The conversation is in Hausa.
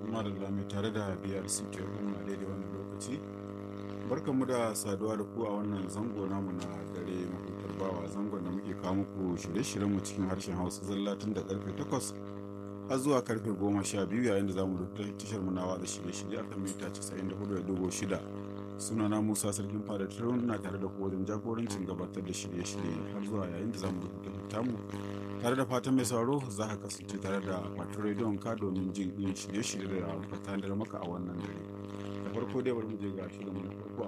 madalla mai tare da biyar suke kuma daidai wannan lokaci barkanmu da saduwa da ku a wannan zango namu na dare mahutar bawa zangon da muke kawo muku shirye-shiryen mu cikin harshen hausa zalla tun da karfe 8 har zuwa karfe 12 yayin da zamu rubuta tashar mu nawa da shirye-shirye akan mita 94.6 sunana musa sarkin fada turun na tare da ku wajen jagorancin gabatar da shirye-shirye har zuwa yayin da zamu rubuta mu tare da fatan mai sauraro za ka kasance tare da fatan rediyon ka domin jin yin shirye-shirye da ka tanadar maka a wannan dare da farko dai bari mu je ga shirin mu na farko a